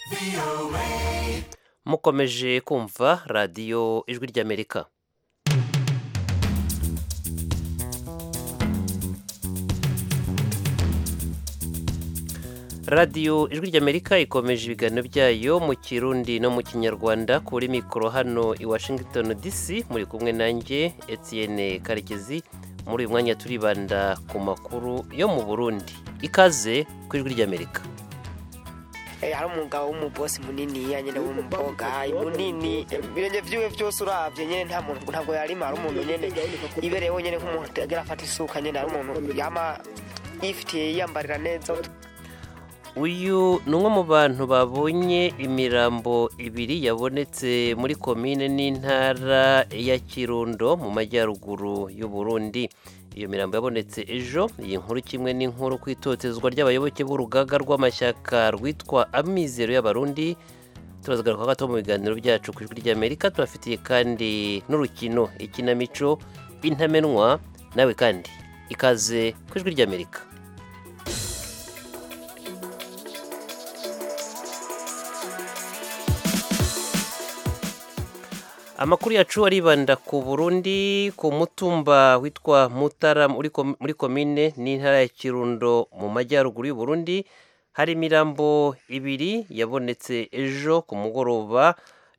mukomeje kumva radiyo ijwi ry'amerika radiyo ijwi ry'amerika ikomeje ibiganiro byayo mu kirundi no mu kinyarwanda kuri mikoro hano i washington dc muri kumwe nanjye etienne karekezi muri uyu mwanya turibanda ku makuru yo mu burundi ikaze ku ijwi ry'amerika hari umugabo w'umubosi munini nyine w'umukobwa munini ibirenge byiwe byose urabye nyine nta muntu ntabwo yarima hari umuntu nyine ibereye wenyine nk'umuntu agira afata isuka nyine hari umuntu yama yifitiye yiyambarira neza uyu ni umwe mu bantu babonye imirambo ibiri yabonetse muri komine n'intara ya kirundo mu majyaruguru y'u Burundi iyo mirambo yabonetse ejo iyi nkuru kimwe n'inkuru ku itotezwa ry'abayoboke b'urugaga rw'amashyaka rwitwa amizero y'abarundi turazagaruka gato mu biganiro byacu ku ijwi ry'amerika tubafitiye kandi n'urukino ikinamico intamenwa nawe kandi ikaze ku ijwi ry'amerika amakuru yacu aribanda ku burundi ku mutumba witwa mutara muri komine n'intara ya kirundo mu majyaruguru y'uburundi hari imirambo ibiri yabonetse ejo ku mugoroba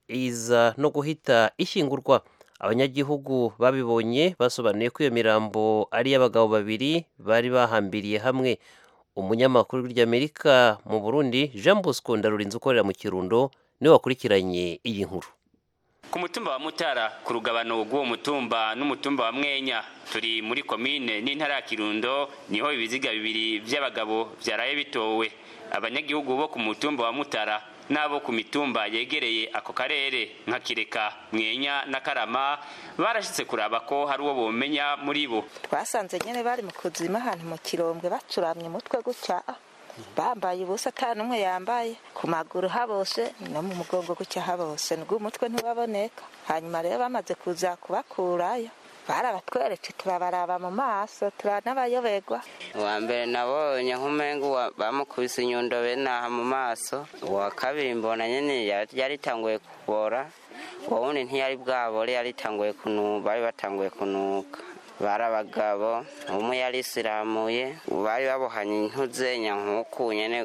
iza no guhita ishyingurwa abanyagihugu babibonye basobanuye ko iyo mirambo ari iy'abagabo babiri bari bahambiriye hamwe umunyamakuru ry'amerika mu burundi jean bosco ndarurinze ukorera mu kirundo niwe wakurikiranye iyi nkuru ku mutumba wa mutara ku rugabano rw'uwo mutumba n'umutumba wa mwenya turi muri komine n'intara ya kirundo niho ibiziga bibiri by'abagabo byaraye bitowe abanyagihugu bo ku mutumba wa mutara n'abo ku mitumba yegereye ako karere nka kireka mwenya na karama barashyitse kuraba ko hari uwo bomenya muri bo twasanze nyine bari mu kuzima ahantu mu kirombwe bacuramye umutwe gutya bambaye ubusa atanu umwe yambaye ku maguru habose no mu mugongo gutya habose nubwo umutwe ntiwaboneka hanyuma rero bamaze kuza kubakurayo barabatweretse turabaraba mu maso turanabayoberwa uwa mbere nabonye nk'umengo bamukubise inyundo benaha mu maso uwa kabiri mbona nyine yaritanguye kubora uwo wundi ntiyari bwabore yaritanguye kunuka bari batanguye kunuka bari abagabo umwe yari isiramuye bari babohanye intuze nyankuku nyene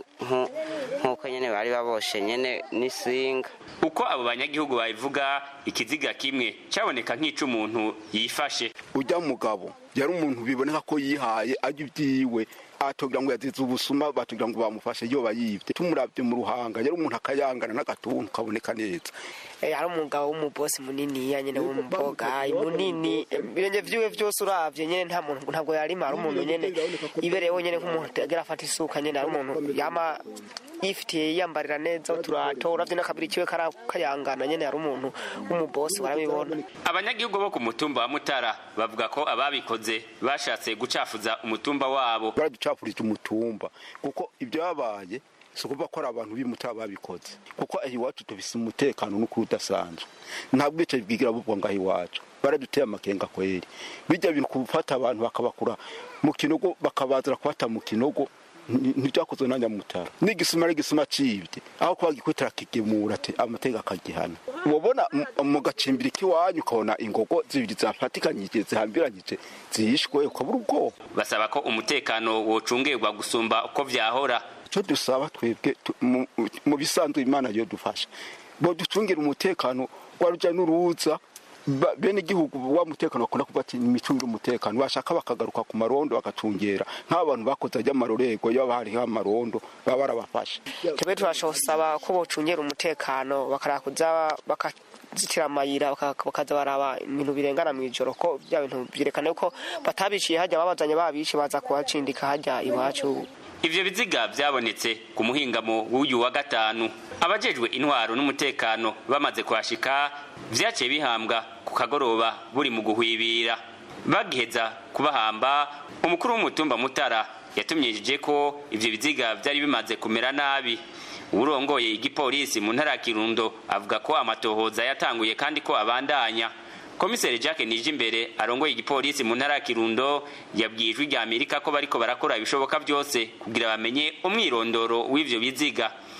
nk'uko nyene bari baboshe nyene n'isinga uko abo banyagihugu babivuga ikiziga kimwe cyaboneka nk'ic'umuntu yifashe ujya mugabo yari umuntu biboneka ko yihaye ajya ibyiwe atogira ngo yazize ubusuma batugira ngo bamufashe iyo bayibye tumurabye mu ruhanga yari umuntu akayangana n'agatuntu kaboneka neza hari umugabo w'umubosi munini nyine w'umukobwa munini ibirenge byiwe byose urabye nyine nta muntu ntabwo yarima hari umuntu nyine ibereye wenyine nk'umuntu agira afata isuka nyine hari umuntu yama yifitiye yiyambarira neza uturato urabye n'akabiri kiwe kayangana nyine hari umuntu w'umubosi warabibona abanyagihugu bo ku mutumba wa mutara bavuga ko ababikoze bashatse gucafuza umutumba wabo baraducapurije umutumba kuko ibyo babaye si ukuvuga ko ari abantu b'imutara babikoze kuko aho iwacu tubise umutekano n'ukuri udasanzwe nta bwicaye bwigira bubwa ngaho iwacu baraduteye amakenga kweri bijya bintu gufata abantu bakabakura mu kinogo bakabazira kubata mu kinogo ntibyakozwe na nyamutara n'igisuma n'igisuma cibye aho kuba gikwitira kigemura ati amateka akagihana ubona mu gacimbiri k'iwanyu ukabona ingogo zibiri zafatikanyije zihambiranyije zihishwe ukabura ubwoba basaba ko umutekano wocungerwa gusumba uko vyahora icyo dusaba twebwe mu bisanzwe imana yo dufasha bo ducungire umutekano wa rujya n'uruza bene igihugu wa mutekano bakunda kuvuga ati imicungire umutekano bashaka bakagaruka ku marondo bagacungera nk'abantu bakoze ajya amarorego iyo hariho amarondo baba barabafasha twebwe turashobora ko bocungera umutekano bakarakuza bakazitira amayira bakaza baraba ibintu birengana mu ijoro ko bya bintu byerekana ko batabiciye hajya babazanye babishe baza kuhacindika hajya iwacu ivyo biziga vyabonetse ku muhingamo w'uyu wa gatanu abajejwe intwaro n'umutekano bamaze kuhashika vyaciye bihambwa ku kagoroba buri mu guhwibira bagiheza kubahamba umukuru w'umutumba mutara yatumyijije ko ivyo biziga vyari bimaze kumera nabi uwurongoye igipolisi mu ntara ya kirundo avuga ko amatohoza yatanguye kandi ko abandanya komiseri jacques nijimbere arongoye igipolisi mu ntara ya kirundo yabwiye ijwi rya amerika ko bariko barakora ibishoboka byose kugira bamenye umwirondoro w'ivyo biziga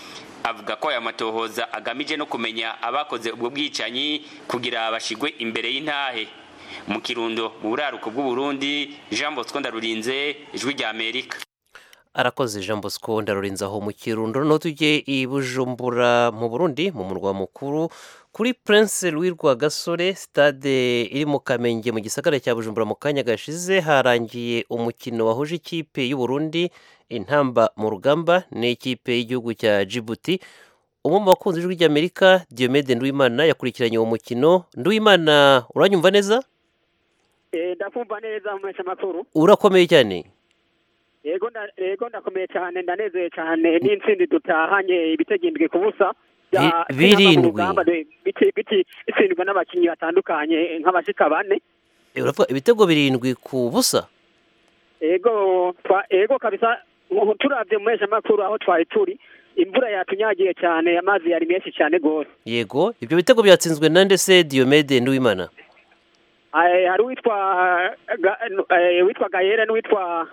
avuga ko aya matohoza agamije no kumenya abakoze ubwo bwicanyi kugira bashigwe imbere y'intahe mu kirundo mu buraruko bw'uburundi jean bosco ndarurinze ijwi rya amerika arakoze jean bosco ndarurinze aho mu kirundo noneho tujye i bujumbura mu burundi mu murwa mukuru kuri prince louis rwagasore stade iri mu kamenge mu gisagara cya bujumbura mu kanya gashize harangiye umukino wahuje ikipe y'uburundi intamba mu rugamba n'ikipe y'igihugu cya djibouti umwe mu bakunzi b'ijwi ry'amerika diomede nduwimana yakurikiranye uwo mukino nduwimana uranyumva neza ndakumva neza mu makuru urakomeye cyane yego yego ndakomeye cyane ndanezeye cyane n'intsinzi dutahanye ibitego indwi ku busa birindwi bitsindwa n'abakinnyi batandukanye nk'abashika bane uravuga ibitego birindwi ku busa yego yego kabisa turabye mu makuru aho twari turi imvura yatunyagiye cyane amazi yari menshi cyane rwose yego ibyo bitego byatsinzwe na ndetse diyomede nduwimana hari uwitwa witwa gayere n'uwitwa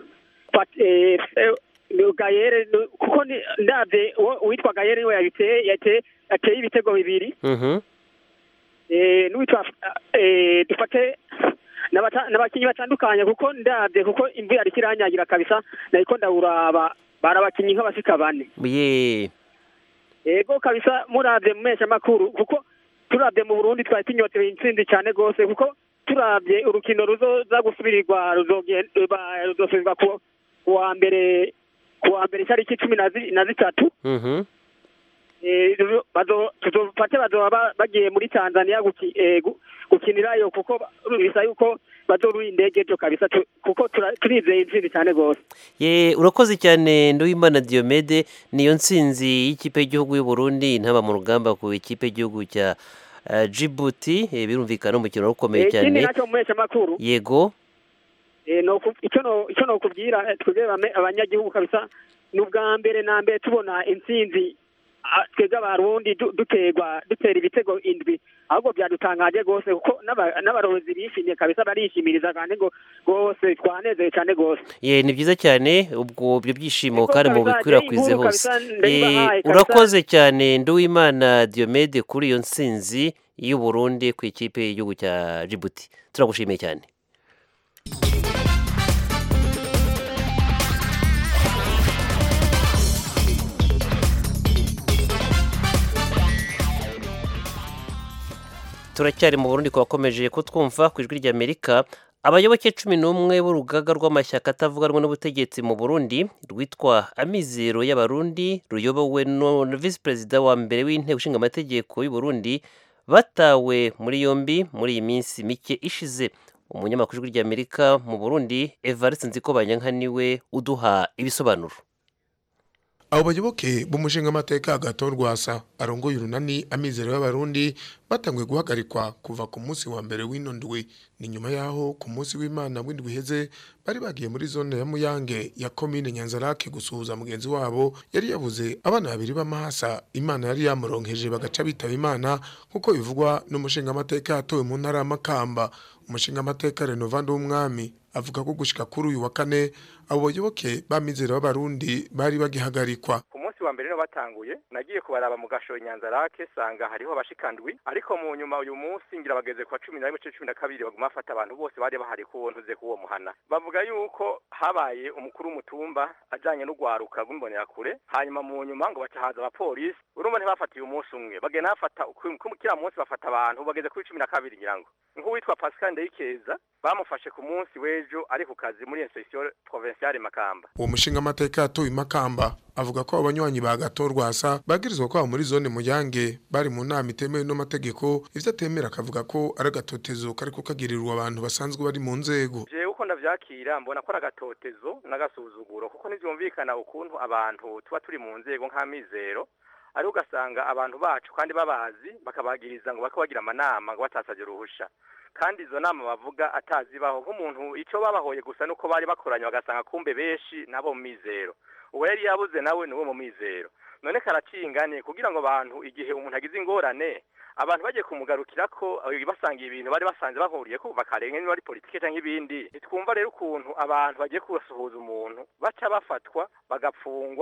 gayere kuko ndabye uwitwa gayere niwe yabiteye yateye ibitego bibiri n'uwitwa dufate n'abakinnyi batandukanye kuko ndabye kuko imvura yari ikiranyagira kabisa nahiko ndawuraba bari abakinnyi nk'abasika bane yego kabisa murabye mu makuru kuko turabye mu burundi twari tunyotewe intsinzi cyane rwose kuko turabye urukino ruzoza gusubirirwa ruzosubirwa ku wa mbere ku wa mbere itariki cumi na zitatu tuzofate bazoba bagiye muri tanzania gukinirayo kuko bisa yuko bazorura indege ejo kabisa kuko turizeye intsinzi cyane rwose ye urakoze cyane nduwimana diomede niyo ntsinzi y'ikipe y'igihugu y'u Burundi intaba mu rugamba ku ikipe y'igihugu cya Djibouti birumvikana umukino wari ukomeye cyane ikindi nacyo muhesha amakuru yego icyo nokubwira twebwe abanyagihugu kabisa ni ubwa mbere na mbere tubona intsinzi twebwe abarundi duterwa dutera ibitego indwi ahubwo byadutangaje rwose kuko n'abarozi bishimye kabisa barishimiriza kandi ngo rwose twanezeye cyane rwose ye ni byiza cyane ubwo ibyo byishimo kandi mu bikwirakwize hose urakoze cyane nduwimana diomede kuri iyo ntsinzi y'u Burundi ku ikipe y'igihugu cya Djibouti turagushimiye cyane turacyari mu burundi kubakomeje kutwumva ku ijwi ry'amerika abayoboke cumi n'umwe b'urugaga rw'amashyaka atavuga rumwe n'ubutegetsi mu burundi rwitwa amizero y'abarundi ruyobowe na visi perezida wa mbere w'inteko ishinga amategeko y'u Burundi batawe muri yombi muri iyi minsi mike ishize umunyamakuru w'ijwi ry'amerika mu burundi evariste nzikobanyanka niwe uduha ibisobanuro abo bayoboke b'umushingamateka agato rwasa arongoye urunani amizero y'abarundi batanguye guhagarikwa kuva ku munsi wa mbere w'ino ndwi ni nyuma y'aho ku munsi w'imana w'indwi iheze bari bagiye muri zone ya muyange ya komine nyanzarake gusuhuza mugenzi wabo yari yabuze abana babiri b'amahasa imana yari yamuronkeje bagaca bitaba imana nk'uko bivugwa n'umushingamateka yatowe mu ntara y'amakamba umushingamateka renovando w'umwami avuga ko gushika kuri uyu wa kane abo bayoboke b'amizero b'abarundi bari bagihagarikwa ku munsi wa mbere no batanguye nagiye kubaraba mu gasho nyanzarake sanga hariho abashikandwi ariko mu nyuma uyu munsi ngira bageze kwa cumi na rimwe cumi na kabiri baguma bafata abantu bose bari bahari ku ntuze k'uwo muhana bavuga yuko habaye umukuru w'umutumba ajanye n'ugwaruka rw'imbonerakure hanyuma mu nyuma ngo baca haza abapolisi urumva ntibafatiye umunsi umwe bagenda bafata kiriya munsi bafata abantu bageze kuri cumi na kabiri ngira ngo nk'uwitwa pascal ndayikeza bamufashe ku munsi w'ejo ari ku kazi muri insesiyo provinciale makamba uwo mushingamateka yatowe makamba avuga ko abanywanyi ba gato rwasa bagirizwa kwaba muri zone muyange bari mu nama itemewe n'amategeko ivyo atemera akavuga ko ari agatotezo kariko kagirirwa abantu basanzwe bari mu nzego jewe uko ndavyakira mbona ko ari agatotezo n'agasuzuguro kuko ntivyumvikana ukuntu abantu tuba turi mu nzego nk'amizero ari ugasanga abantu bacu kandi babazi bakabagiriza ngo bako bagira amanama ngo batasavye uruhusha kandi izo nama bavuga atazibaho nk'umuntu ico babahoye gusa nuko bari bakoranye bagasanga kumbe benshi nabo mu mizero uwo yari yabuze nawe ni uwo mu mizero none karacingane kugira ngo abantu igihe umuntu agize ingorane abantu bagiye kumugarukira ko basangiye ibintu bari basanze bahuriye ko bakarenga niba ari politike cyangwa ibindi ntitwumva rero ukuntu abantu bagiye kubasuhuza umuntu baca bafatwa bagapfungwa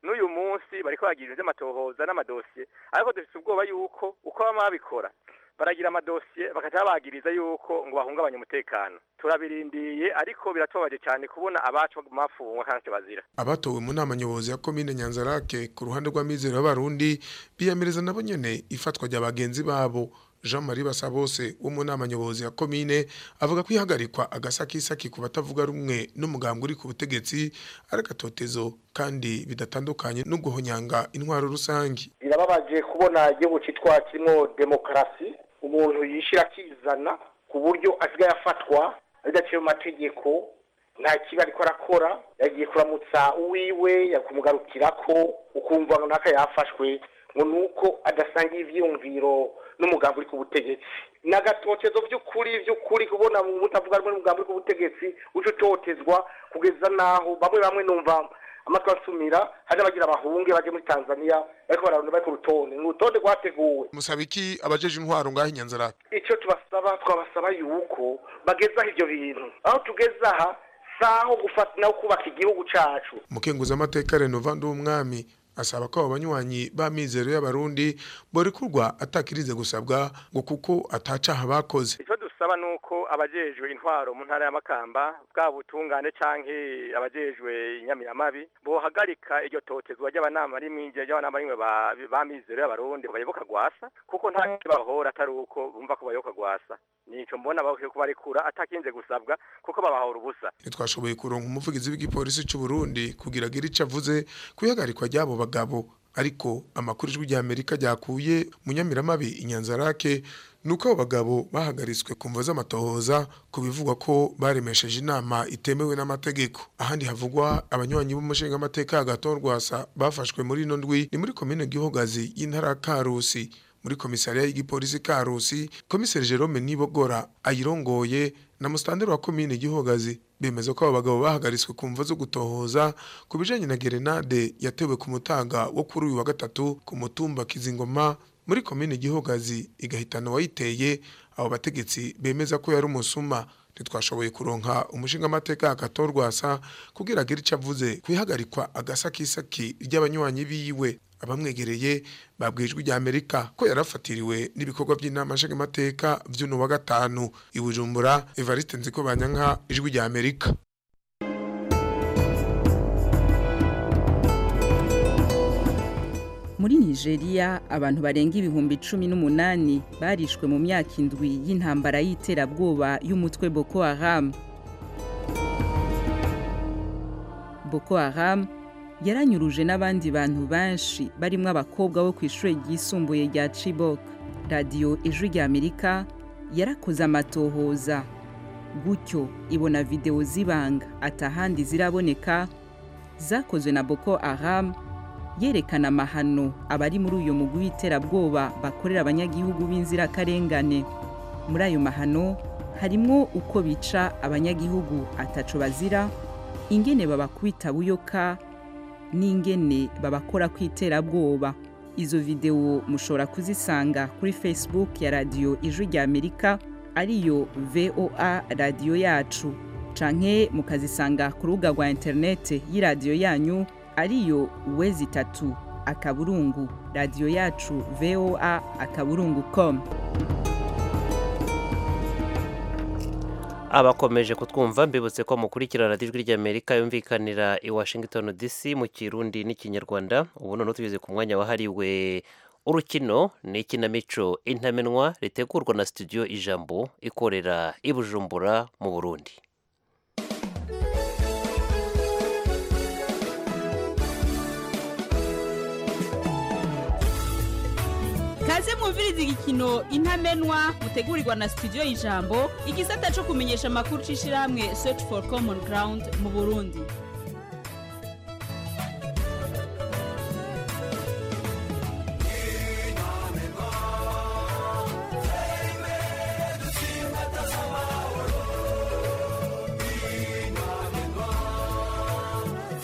n'uyu munsi bariko bagira ivy'amatohoza n'amadosiye ariko dufite ubwoba yuko uko bama babikora baragira amadosiye bakaca babagiriza yuko ngo bahungabanye umutekano turabirindiye ariko biratubabaje cyane kubona abacu bafungwa kandi bazira abatowe mu nama nyobozi ya komine nyanzarake ku ruhande rw'amizero y'abarundi biyamireza nabo nyene ifatwa rya bagenzi babo jean marie basabose wo mu nama nyobozi ya komine avuga ko ihagarikwa agasakisaki ku batavuga rumwe n'umugambwe uri ku butegetsi ari agatotezo kandi bidatandukanye no guhonyanga intwaro rusange birababaje kubona igihugu cyitwa kirimo demokarasi umuntu yishyira akizana ku buryo asigaye afatwa bidaciye mu mategeko nta kibi ariko arakora yagiye kuramutsa uwiwe yakumugarukira ko ukumva ngo naka yafashwe ngo ni uko adasangiye ivyiyumviro n'umugambi uri ku butegetsi ni agatotezo by'ukuri by'ukuri kubona mu butavuga rumwe n'umugambi uri ku butegetsi uje utotezwa kugeza n'aho bamwe bamwe numva amatwi asumira hari abagira abahunge baje muri tanzania bariko bararunda bari ku rutonde ni urutonde rwateguwe musaba iki abajeje intwaro ngaho inyanzarake icyo tubasaba twabasaba yuko bagezaho ibyo bintu aho tugeze aha saho gufata naho kubaka igihugu cacu umukenguzi amateka renova w'umwami asaba ko abo banywanyi b'amizero y'abarundi borekurwa atakirize gusabwa ngo kuko atacaha bakoze icyo dusaba ni uko abajejwe intwaro mu ntara y'amakamba bwa butungane canke abajejwe inyamiramabi bohagarika iryo totezwa ry'abanama rimwe ry'abanama rimwe ba- b'amizero y'abarundi bayoboka gwasa kuko nta kibahora atari uko bumva ko bayoboka gwasa nico mbona bakwiye kubarekura atakinze gusabwa kuko babahora ubusa ntitwashoboye kuronka umuvugizi w'igipolisi cy'u Burundi kugira agire icyo avuze ku ihagarikwa ry'abo bagabo ariko amakuru ijwi rya Amerika ryakuye mu nyamiramabi inyanzarake nuko abo bagabo bahagaritswe ku mvo z'amatohoza ku bivugwa ko baremesheje inama itemewe n'amategeko ahandi havugwa abanywanyi b'umushinga amateka hagati rwasa bafashwe muri ino ndwi ni muri komine Gihogazi y'intara ya Karusi muri komisariya y'igipolisi Karusi komiseri Jerome Nibogora ayirongoye na mustandero wa komine Gihogazi bemeza ko abo bagabo bahagaritswe ku mvo zo gutohoza ku bijanye na gerenade yatewe ku mutaga wo kuri uyu wa gatatu ku mutumba Kizingoma muri komine Gihogazi igahitana wayiteye abo bategetsi bemeza ko yari umusuma ntitwashoboye kuronka umushinga amateka akatorwasa kugira agire icyo avuze kwihagarikwa agasakisaki ry'abanywanyi biwe abamwegereye babwiye ijwi rya Amerika ko yarafatiriwe n'ibikorwa by'inama nshingamateka vy'uno wa gatanu i Bujumbura Evariste Nziko Banyanka ijwi rya Amerika muri nigeria abantu barenga ibihumbi cumi n'umunani barishwe mu myaka indwi y'intambara y'iterabwoba y'umutwe boko haram boko haram yaranyuruje n'abandi bantu benshi barimo abakobwa bo ku ishuri ryisumbuye rya chibok radiyo ijwi rya amerika yarakoze amatohoza gutyo ibona videwo z'ibanga atahandi ziraboneka zakozwe na boko haram yerekana amahano abari muri uyu mugwi w'iterabwoba bakorera abanyagihugu b'inzirakarengane muri ayo mahano harimo uko bica abanyagihugu ataco bazira ingene babakubita buyoka n'ingene babakora ku iterabwoba izo videwo mushobora kuzisanga kuri facebook ya radiyo ijwi rya amerika ariyo voa radiyo yacu canke mukazisanga ku rubuga rwa interinete y'iradiyo yanyu ariyo wezi itatu akaburungu radiyo yacu voa akaburungu com abakomeje kutwumva mbibutse ko mukurikirana ijwi ry'amerika yumvikanira i washington dc mu kirundi n'ikinyarwanda ubu noneho tugeze ku mwanya wahariwe urukino ni ikinamico intamenwa ritegurwa na studio ijambo ikorera i bujumbura mu burundi kaze mwumviriza igikino intamenwa mutegurirwa na studio y'ijambo igisata cyo kumenyesha amakuru c'ishirahamwe search for common ground mu burundi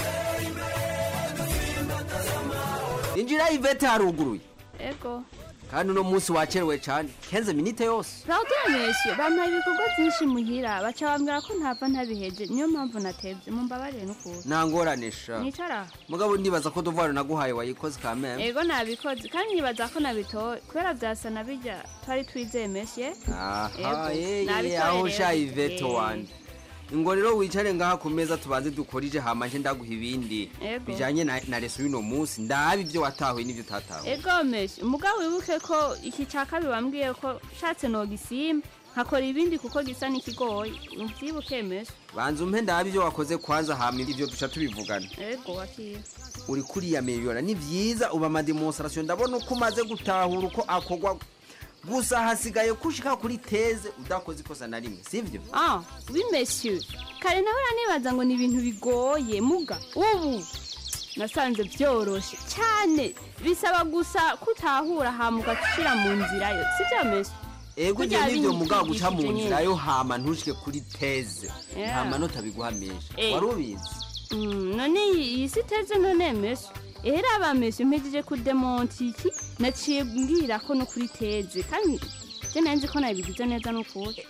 injira ivete haruguruye ego kandi uno munsi wacerewe cyane kenze minite yose pardon monsieur bampaye ibikorwa byinshi muhira baca bambwira ko ntapfa ntabiheje niyo mpamvu natevye mumbabarire n'ukuntu nangораnisha nicara mugabo ndibaza ko duvaro naguhaye wayikoze kameme ego nabikoze kandi nibaza ko nabitoye kubera vyasa na birya twari twizeye monsieur aha Ego, yeye nabitoye aho rero. sha iveto Eh. wanje ngo rero wicare ngaha ku meza tubanze dukorije hama nje ndaguha ibindi Ego. bijanye na, na reso y'uno munsi ndabe ibyo watahuye n'ibyo utatahuye ego monsieur mugabo wibuke ko iki ca kabiri wambwiye ko nshatse nogisimba nkakora ibindi kuko gisa n'ikigoye uvyibuke monsieur banza umpe ndabe ibyo wakoze kwanza hama ibyo duca tubivugana ego wakira uri kuriya miliyona ni vyiza uba amademonstration ndabona uko umaze gutahura uko akorwa gusa hasigaye kushika kuri teze udakoze ikosa na rimwe sivyo ah oui monsieur kare nahora nibaza ngo ni ibintu bigoye muga ubu nasanze byoroshe cyane bisaba gusa kutahura hama ugashira mu nzira yo sibyo monsieur ego Kurya igihe n'ibyo bindi mugabo guca mu twigishije nzira nyene. yo hama ntushike kuri teze Yeah. nta manota biguha menshi Eh. wari ubizi Mm, none iyi iyi si teze none monsieur era aba monsieur mpejeje kudemonta iki naciye mbwira ko no kuri teze kandi je nanzi ko nabigize neza n'ukuri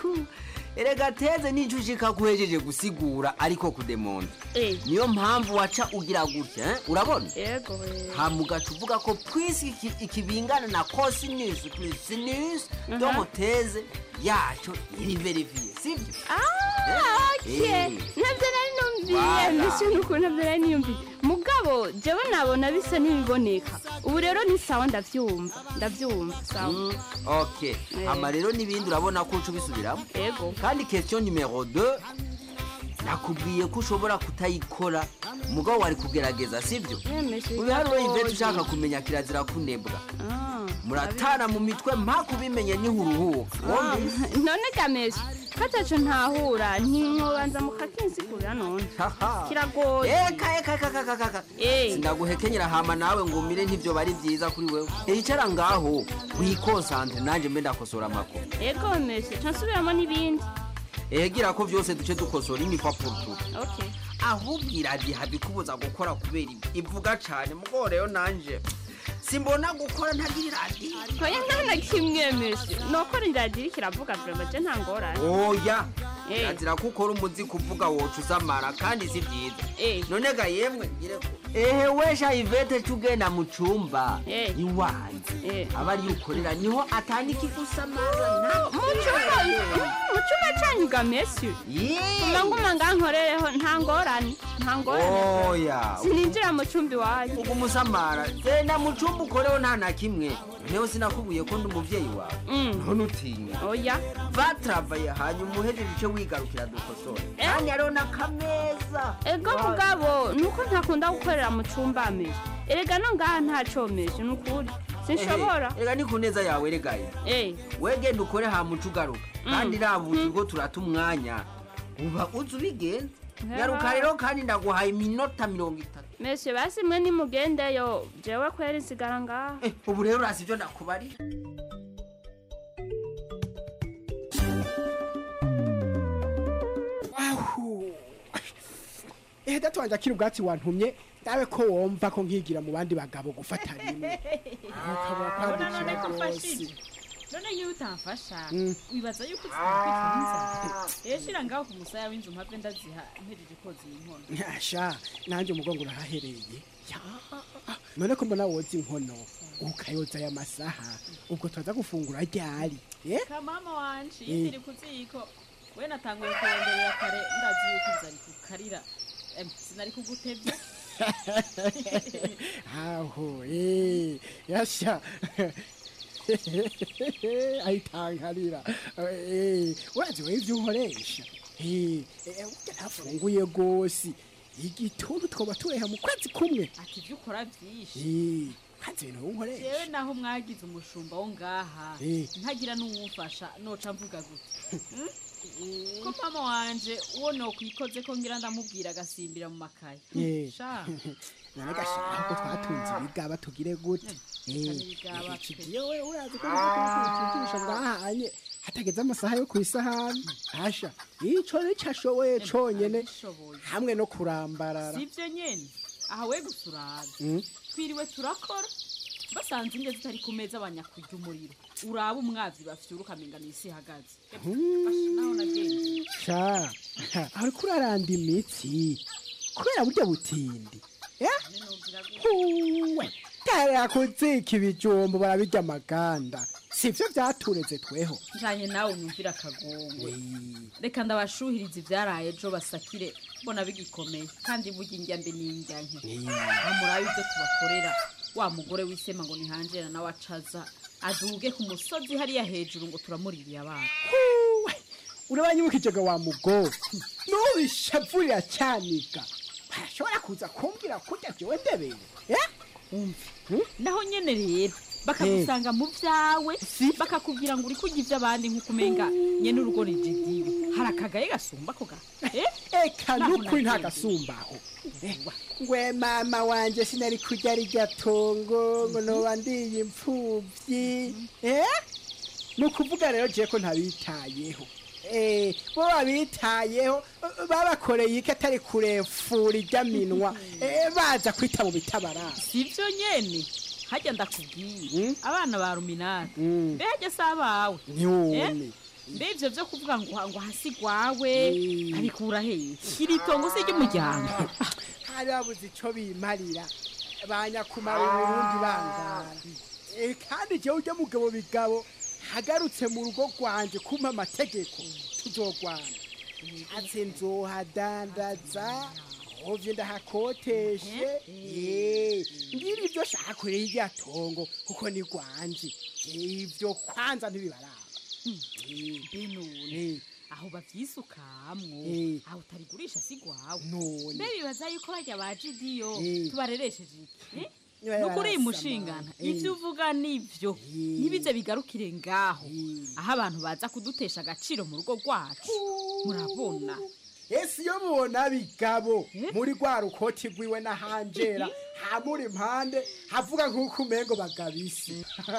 erega teze nico ushika kuhejeje gusigura ariko kudemonta Eh. niyo mpamvu waca ugira gutya eh? urabona ego we. hama ugaca uvuga ko pwisi iki- ikibingana na cosinus plus sinus Mhm. domo teze yaco iri verifiye sivyo Ah, okay. Eh. nabyo nari numviye Voilà. mbese nuko nabyo nari niyumviye mugabo jewe nabona bisa n'ibiboneka ubu rero ni sawa ndavyumva ndavyumva sawa Mm, ok Eh. hama rero n'ibindi urabona ko uca ubisubiramo ego kandi question numero 2 nakubwiye ko ushobora kutayikora mugabo wari kugerageza sibyo ubiharuro ivete ushaka kumenya kirazira kunebwa muratana mu mitwe mpaka ubimenye nihuruhuka Ah, none gamesha kataco ntahura ntimwobanza mukakinsigurira none kiragoye eka eka eka eka eka eka sindaguhekenyera hama nawe ngo umire ntibyo bari byiza kuri wewe icara ngaho wikonsantre nanje mbe ndakosora amakuru ego meshe nsubiramo n'ibindi egira ko byose duce dukosora imikwa porutu okay ahubwo iradiha bikubuza gukora kubera ibi ivuga cane mugabo rero nanje simbona gukora ntagira iradiyo oya nta na kimwe meshe nokora iradiyo kiravuga vrema je nta ngorane oya Eh. kirazira ko ukora umuzi kuvuga woca uzamara kandi si byiza Eh. none ga yemwe ngire ko ehe wesha ivete cugenda mu cumba Eh. iwanjye aba ariyo ukorera niho atandika igusamara mucuma mucuma canyu gameshe nguma ngankorereho nta ngorane nta ngorane oya sininjira mu cumbi wanyu ugu musamara genda mu cumba ukoreho nta na kimwe neho sinakubuye ko ndi umuvyeyi wawe none utinya oya vatravaye hanyuma uhejeje ico wigarukira dukosora kandi hariho n'akameza ego mugabo nuko ntakunda gukorera mu cumba meshe erega no ngaha ntacomeshe nukuri sinshobora rega ni ku neza yawe regaye Eh. wegenda ukore hamuca ugaruka kandi rabuze ko turata umwanya uba uzi ubigenza Heba. garuka rero kandi ndaguhaye iminota mirongo itatu meshe basi mwe nimugendeyo jewe kwera insigara ngaha ubu rero urasi ibyo ndakubarira ehe data wanjye akiri ubwatsi wantumye nawe ko wumva ko nkigira mu bandi bagabo gufata rimwe ukabura kwandikira rwose none iyo utamfasha Mm. wibaza yuko uzikwitwa n'inzara rero shira ngaho ku musaya w'inzu mpave ndaziha mpejeje koza iyi nkono nyasha nanjye umugongo urahahereye Ya, none ko mbona woza inkono ukayoza aya masaha ubwo turaza gufungura ryari eh? ka mama wanje Eh. iyo tiri ku ziko we natanguye kuronderera kare ndazi yuko inzara ikukarira Em, sinari kugutevya aho eh, yasha ayitankarira Eh, urazi wewe ivyo unkoresha Eh, eh, burya ntafunguye rwose igituntu twoba tureha mu kwezi kumwe ati ibyo ukora byinshi Eh, kazi ibintu unkoresha jewe naho mwagize umushumba wo ngaha Eh. ntagira n'uwumfasha noca mvuga gute Hmm? ko mama wanje uwo nokwikoze ko ngira ndamubwira agasimbira mu makaye Eh. sha none gashira ko twatunze ibigaba tugire gute ibigaba pe. kigiye we urazi ko ntukigisha ngahanye hatageze amasaha yo ku isahani hasha ico nico ashoboye conyene hamwe no kurambarara sivyo nyene aha we gusa urabe Mm. twiriwe turakora basanze indya zitari ku meza banyakurya umuriro uraba umwavyi bafyura ukamenga n'isi ihagaze naho nagendeye sha ariko uraranda imitsi kubera burya butindi eh? huwe tarakozeka ibijumbo barabirya amaganda sivyo vyatureze tweho njanye nawe numvira akagongo reka ndabashuhiriza ivyaraye ejo basakire mbona bigikomeye kandi burya indya mbe n'indya nke bamurabe ivyo tubakorera wa mugore wisema ngo nihanjera nawe acaza aduge ku musozi hariya hejuru ngo turamuririye abana urabanyibukijega wa mugo nubishavurira cyaniga barashobora kuza kumbwira kurya jewe ndebere eh? umve naho nyene rero bakagusanga mu vyawe bakakubwira ngo uri kurya ivy'abandi nk'uko umenga nyene urugo rijidiwe hari akagaye gasumba ko ga eh? eka nukuri nta gasumbaho ngwe mama wanje sinari kurya rirya tongo ngo noba ndiye impfuvyi eh? ni ukuvuga rero je ko ntabitayeho Eh, bo babitayeho eh, babakoreye iki atari kurefura irya minwa eh, baza kwita mu bitabarara sivyo nyene harya ndakubwiye abana ba ruminani mbega si abawe Nyone. Eh? mbe ivyo vyo kuvuga ngo ngo hasi gwawe abikura hehe iri tongo si ry'umuryango hari babuze ico bimarira banyakumara uburundi bangara Eh, kandi jewe urya mugabo bigabo hagarutse mu rugo rwanje kumpa amategeko tuzogwana atse nzohadandaza hovye ndahakoteshe Eh, ngira ivyo shaka kure y'irya tongo kuko ni rwanje ivyo kwanza ntibibaraba benone aho bavyisukamwo Eh. aho utarigurisha si gwawe none mbe bibaza yuko barya ba jidiyo Eh. tubareresheje iki eh? Niba nukuri yarasama. mushingana Eh. ivyo uvuga nivyo ntibize bigarukire ngaho aho abantu baza kudutesha agaciro mu rugo rwacu murabona ese iyo mubona bigabo muri rwa rukoti rwiwe na hanjera hamuri impande havuga nk'uko umengo bagabisi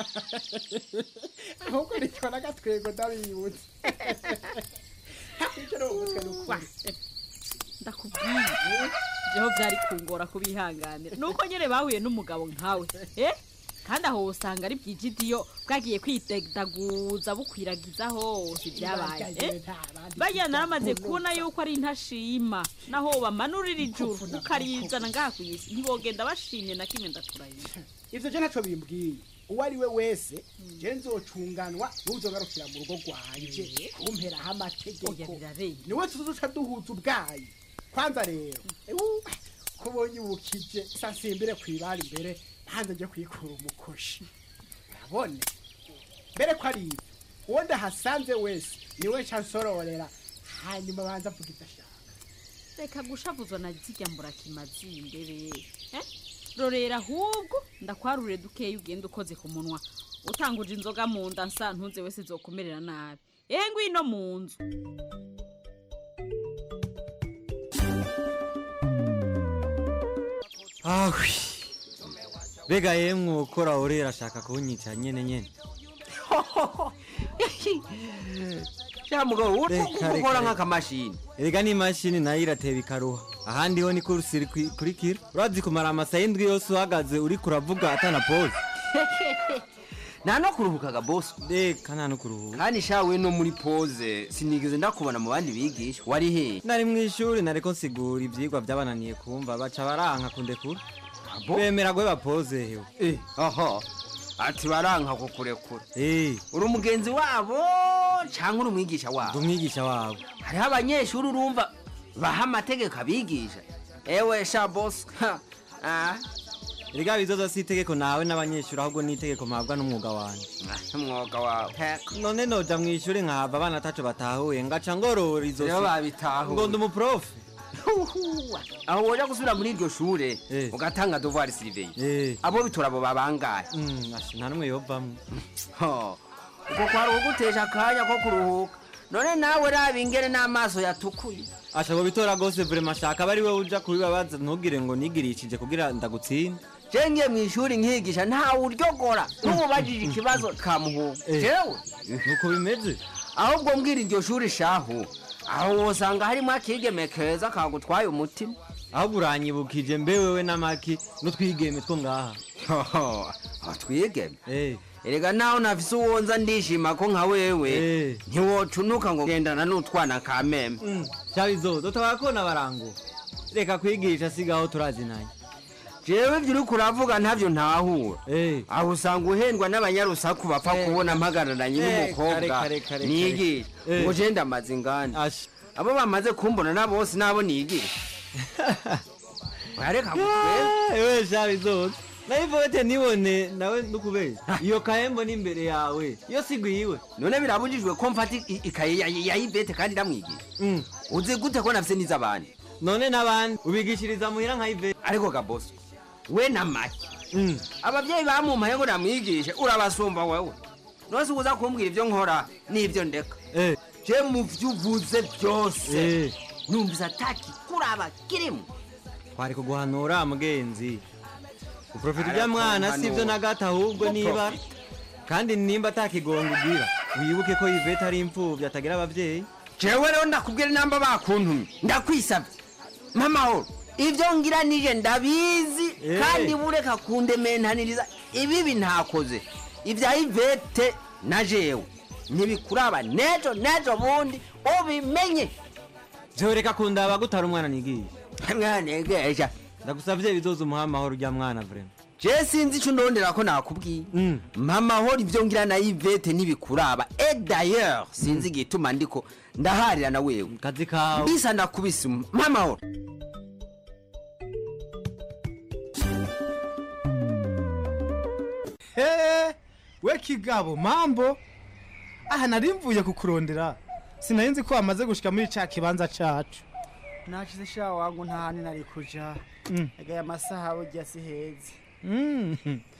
ahubwo nicyo n'agatwego ndabibutse icyo ni umutwe n'ukuri ndakubwiye jeho vyari kungora kubihanganira nuko nyene bahuye n'umugabo nkawe eh? kandi aho usanga ari byijidiyo bwagiye kwidedaguza bukwiragiza hose ibyabaye eh? bajya naramaze kubona yuko ari intashima naho bamanurira ijuru ukarizana ngaha ku isi ntibogenda bashimye na kimwe ndaturayira ivyo je ntaco bimbwiye uwo ari we wese je nzocunganwa n'uzogarukira mu rugo rwanje kumperaho amategeko niwe tuzoca duhuza ubwayi kwanza rero ewu, kubonye ubukije sasimbire kwibara imbere hanze nje kwikura umukoshi urabone mbere ko ari ibyo uwo ndahasanze wese niwe nca nsororera hanyuma banza avuga ibyo ashaka reka gushavuzwa na zirya mburakimazimbere eh? rorera ahubwo ndakwarure dukeya ugenda ukoze ku munwa utanguje inzoga mu nda nsa ntuze wese zokumerera nabi ehe ngwino mu nzu ahwi mbega yemwe ukora urera ashaka kunyica nyene nyene sha mugabo wowe Reka, ukora reka, nk'akamashini erega n'imashini nayo irateba ikaruha ahandi ho ni kursi iri kwi- kurikira urazi kumara amasaha indwi yose uhagaze uriko uravuga atana pose nta no kuruhukaga bosi reka nta no kuruhuka kandi sha we no muri pose sinigeze ndakubona mu bandi bigisha wari he nari mu ishuri nariko nsigura ivyigwa vyabananiye kumva baca baranka kundekura bemera guheba pose hewe eh aha ati baranka kukurekura eh uri umugenzi wabo cyangwa uri umwigisha wabo umwigisha wabo hariho abanyeshuri urumva baha amategeko abigisha ewe sha bosi ah erega bizoza si itegeko nawe n'abanyeshuri ahubwo ni itegeko mpabwa n'umwuga wanjye umwuga wawe none noja mu ishuri nkahava abana ataco batahuye ngaca ngorora izo Rero babitahuye. ngo ndi umuprofe aho woja gusubira muri iryo shure ugatanga devoir surveille abo bitora abo babangaye nta n'umwe yovamwo uko kwari ugutesha akanya ko kuruhuka none nawe raba ingene n'amaso yatukuye ashaka bitora gose vrema shaka bari we uja kubibabaza ntugire ngo nigirishije kugira ndagutsinda je ngiye mu ishuri nkigisha ntawe uryogora n'umubajije ikibazo kamuhuga jewe nuko bimeze ahubwo mbwira iryo shuri shahu aho wosanga harimo akigeme keza kagutwaye umutima ahubwo uranyibukije mbe wewe n'amaki n'utwigeme two ngaha aho twigeme erega naho nafise uwonza ndishima ko nka wewe ntiwocunuka ngo gendana n'utwana ka meme shabizozo tabakona barango reka kwigisha sigaho turazinanye jewe ibyo uri kuravuga ntabyo ntahura aho usanga uhendwa n'abanyarusaku bapfa kubona mpagararanye Eh, n'umukobwa kare, kare, kare, nigisha kare. ngo je ndamaze inganda abo bamaze kumbona na bose nabo nigisha wareka gutwera ewe shabizozo nayivote nibone nawe ndukubeshya iyo kahembo ni imbere yawe iyo sigwiwe none birabujijwe ko mfata i- ikaye ya- ya ivete kandi ndamwigisha uzi gute ko nafise n'iz'abandi none n'abandi ubigishiriza muhira nka ivete ariko gaboso we na make ababyeyi bamumpaye ngo namwigishe urabasumba wewe nose uza kumbwira ibyo nkora n'ibyo ndeka je mu vyo uvuze byose numvise ataki kuraba kirimo twari kuguhanura mugenzi uprofita ujya mwana si ibyo na gato ahubwo niba kandi nimba atakigongo ugira wibuke ko ivete ari imfubyi atagira ababyeyi jewe rero ndakubwira inamba bakuntumye ndakwisabye mamahoro ibyo ngira nije ndabizi Eh. kandi bureka kundementaniriza ibibi ntakoze ibya ivete na jewe ntibikuraba nejo nejo bundi ubimenye byoreka kundaba gutara umwana nigiye mwanegesha ndagusabye bizoza umuha amahoro ujya mwana vrema je sinzi ico ndondera ko nakubwiye mamahoro ibyo ngira na ivete ntibikuraba e d'ailleurs sinzi igituma ndiko ndaharira na wewe kazi kawe bisa ndakubise mamahoro He, we kigabo mambo aha nari mvuye kukurondera sinari nzi ko wamaze gushika muri ca kibanza cacu nacize sha wangu ntahani nari kuja Mm. agaye amasaha burya si heza Mm.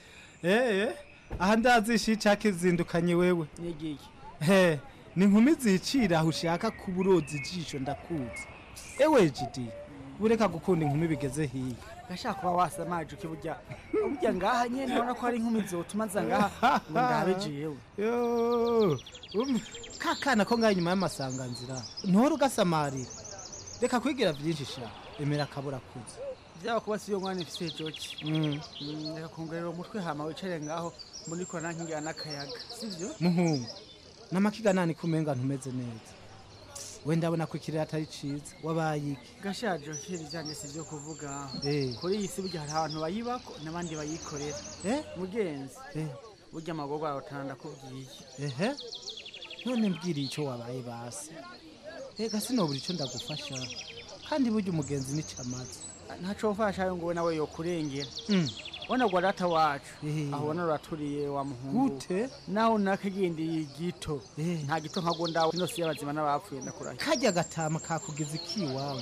Eh, aha ndazisha ica kizindukanye wewe nigiye he ni inkumi zicira aho ushaka kuba uroza ijisho ndakuzi ewe jidi bureka gukunda inkumi bigeze hiya gashaka kuba wasamaje ukiburya burya ngaha nyene ubona ko hari inkumi zotuma nza ngaha ngo ndabe jewe Yo, um, ka kana ko ngaho inyuma y'amasanganzira ntuhora ugasamarira reka kwigira byinshi sha emera akabura kuza byaba kuba siyo mwana ifise joki Mm. Mm, reka kongerera umutwe hama wicare ngaho mbona ko nankingira n'akayaga sivyo muhungu n'amakiga nani kumenga ntumeze neza we ndabona ko ikirere atari ciza wabaye iki gashaje kiri byanje si byo kuvuga Eh. kuri iyi si burya hari abantu bayibako n'abandi bayikorera mugenzi Eh. burya amagorwa yawe utana ndakubwiye ehe none mbwiriye icyo wabaye basi ega sinobura icyo ndagufasha kandi burya umugenzi nicyo amaze ntaco wofasha ngo we nawe yokurengera Mm. bona gwa data wacu Eh. aho ubona ruraturiye wa muhungu Gute? naho nakagendeye igito nta gito nkago ndawe ino si y'abazima n'abapfuye ndakurahiye kajya gatama kakugeza ikiwawe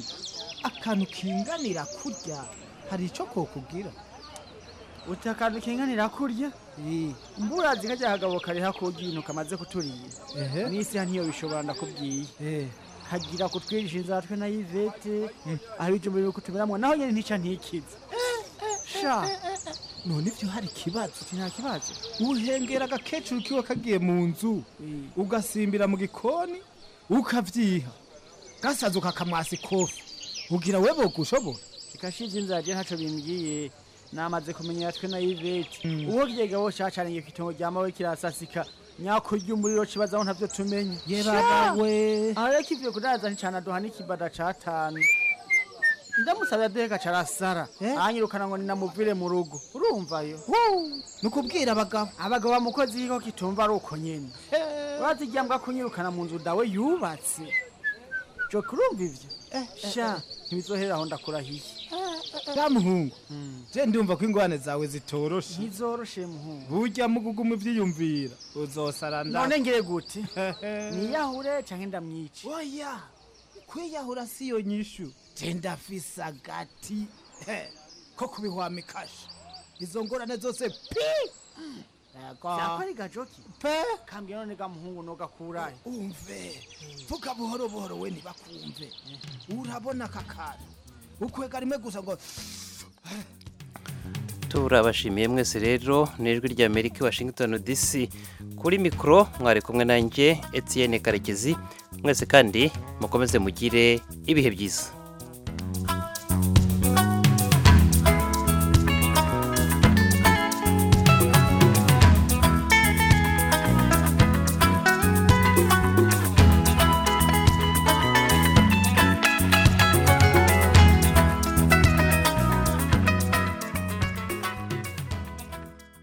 akantu kinganira kurya hari icyo kokubwira uti akantu kinganira kurya mburazi kajya kagabo kari hakurya ibintu kamaze kuturira Ehe. n'isi ya ntiyo bishobora ndakubwiye kagira kutwigisha inzatwe na yivete aho ibijumba biri kutumiramwo naho nyene ntica ntikize sha none ibyo hari ikibazo uti nta kibazo uhengera agakecuru kiwe kagiye mu nzu ugasimbira mu gikoni ukavyiha gasaza ukakamwasa ikofi ugira we bogushobora ikashize inzara ntaco bimbwiye namaze kumenya twe na yivete uwo kigega wo cacaniye ku itongo rya mawe kirasasika nyako ry'umuriro kibaza aho ntavyo tumenye Ye baba we. ariko ivyo kudaza nticana duha n'ikibada catanu ndamusabye aduheka carasara anyirukana ngo ninamuvire mu rugo urumvayo nukubwira abagabo abagabo bamukozi kiko kitumva ari uko nyene baziryambwa kunyirukana mu nzu dawe yubatse jo kurumva ivyo sha ntibizohera aho ndakurahiye ya muhungu je ndumva ko ingwane zawe zitoroshe ntizoroshe muhungu burya muguguma ivyiyumvira uzosara nda none ngire gute niyahure canke ndamwice oya kwiyahura siyo nyishu je ndafise agati he, ko kubihwamikasha izo ngorane zose pi vyako ari gajoki pe kambwira none ga muhungu nogakurahe umve vuga buhoro buhoro we ntibakumve urabona aka kantu ukwega rimwe gusa ngo turabashimiye mwese rero ni ijwi ry'amerika i washington dc kuri mikoro mwari kumwe nanjye etienne karekezi mwese kandi mukomeze mugire ibihe byiza